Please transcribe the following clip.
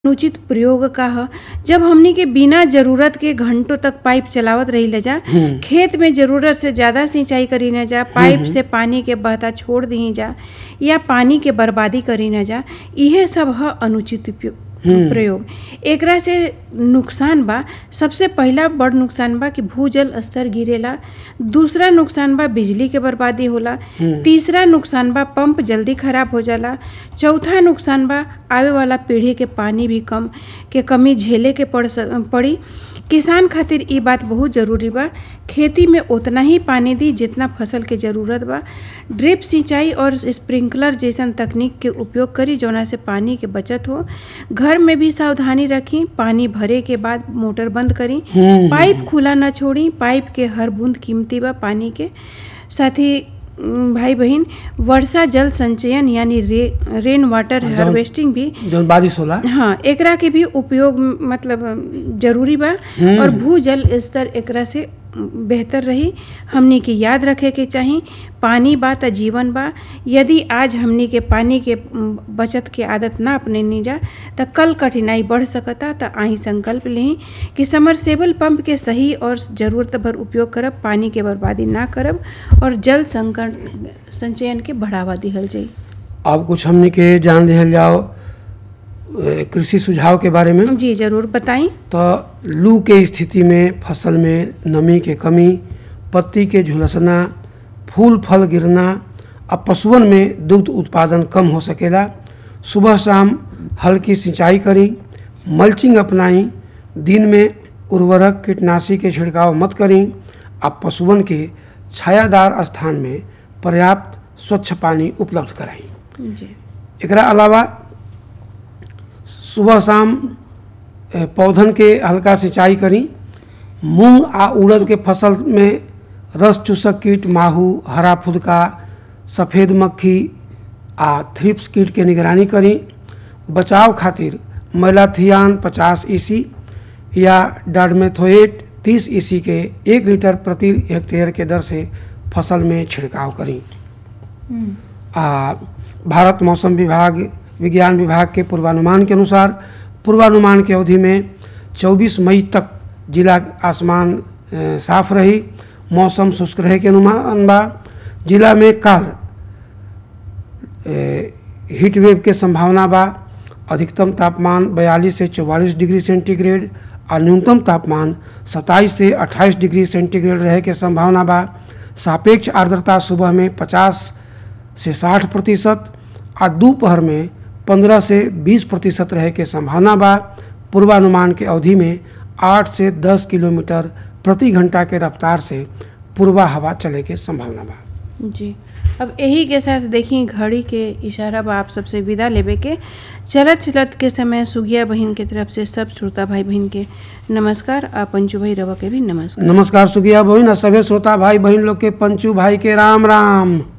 अनुचित प्रयोग का ह जब हमनी के बिना जरूरत के घंटों तक पाइप चलावत रही जा खेत में जरूरत से ज्यादा सिंचाई करी न जा पाइप से पानी के बहता छोड़ दी जा या पानी के बर्बादी करी न जा इहे सब ह अनुचित उपयोग प्रयोग एकरा से नुकसान बा सबसे पहला बड़ नुकसान बा कि भूजल स्तर गिरेला दूसरा नुकसान बा बिजली के बर्बादी होला तीसरा नुकसान बा पंप जल्दी खराब हो जाला चौथा नुकसान बा आवे वाला पीढ़ी के पानी भी कम के कमी झेले के पड़ सक- पड़ी किसान खातिर ई बात बहुत जरूरी बा खेती में उतना ही पानी दी जितना फसल के जरूरत बा ड्रिप सिंचाई और स्प्रिंकलर जैसन तकनीक के उपयोग करी जौना से पानी के बचत हो घर में भी सावधानी रखी पानी भरे के बाद मोटर बंद करी पाइप खुला न छोड़ी पाइप के हर बूंद कीमती बा पानी के साथ ही उम, भाई बहन वर्षा जल संचयन यानी रे, रेन वाटर जौन- हार्वेस्टिंग भी जौन बारिश होला हाँ एकरा के भी उपयोग म, मतलब अम, जरूरी बा और भूजल स्तर एकरा से अम, बेहतर रही हमनी के याद रखे के चाही पानी बा त जीवन बा यदि आज हमनी के पानी के अम, बचत के आदत ना अपने जा त कल कठिनाई बढ़ सकता त आही संकल्प लें कि समरसेबल पंप के सही और ज़रूरत भर उपयोग करब पानी के बर्बादी ना करब और जल संकट संचयन के बढ़ावा दिहल जाई अब कुछ हमने के जान लिहल जाओ ए, कृषि सुझाव के बारे में जी जरूर बताई तो लू के स्थिति में फसल में नमी के कमी पत्ती के झुलसना फूल फल गिरना अब पशुअन में दुग्ध उत्पादन कम हो सकेला सुबह शाम हल्की सिंचाई करी मल्चिंग अपनाई दिन में उर्वरक कीटनाशी के छिड़काव मत करी अब पशुअन के छायादार स्थान में पर्याप्त स्वच्छ पानी उपलब्ध कराई जी एकरा अलावा सुबह शाम ए, पौधन के हल्का सिंचाई करी मूंग आ उड़द के फसल में रस चूसक कीट माहू हरा फुदका सफ़ेद मक्खी आ थ्रिप्स कीट के निगरानी करी बचाव खातिर मैलाथियान 50 ईसी या डाडमेथोएट 30 ईसी के एक लीटर प्रति हेक्टेयर के दर से फसल में छिड़काव करी आ, भारत मौसम विभाग विज्ञान विभाग के पूर्वानुमान के अनुसार पूर्वानुमान की अवधि में 24 मई तक जिला आसमान अ, साफ रही मौसम शुष्क रहे के अनुमान बा जिला में कल हीट वेव के संभावना बा अधिकतम तापमान 42 से 44 डिग्री सेंटीग्रेड और न्यूनतम तापमान 27 से 28 डिग्री सेंटीग्रेड रहे के संभावना बा सापेक्ष आर्द्रता सुबह में 50 से 60 प्रतिशत और दोपहर में 15 से 20 प्रतिशत रहे के संभावना बा पूर्वानुमान के अवधि में 8 से 10 किलोमीटर प्रति घंटा के रफ्तार से पूर्वा हवा चले के संभावना बा जी अब यही के साथ देखी घड़ी के इशारा बा आप सबसे विदा लेवे के चलत चलत के समय सुगिया बहन के तरफ से सब श्रोता भाई बहन के नमस्कार आ पंचू भाई रवा के भी नमस्कार नमस्कार सुगिया बहन और सभी श्रोता भाई बहन लोग के पंचू भाई के राम राम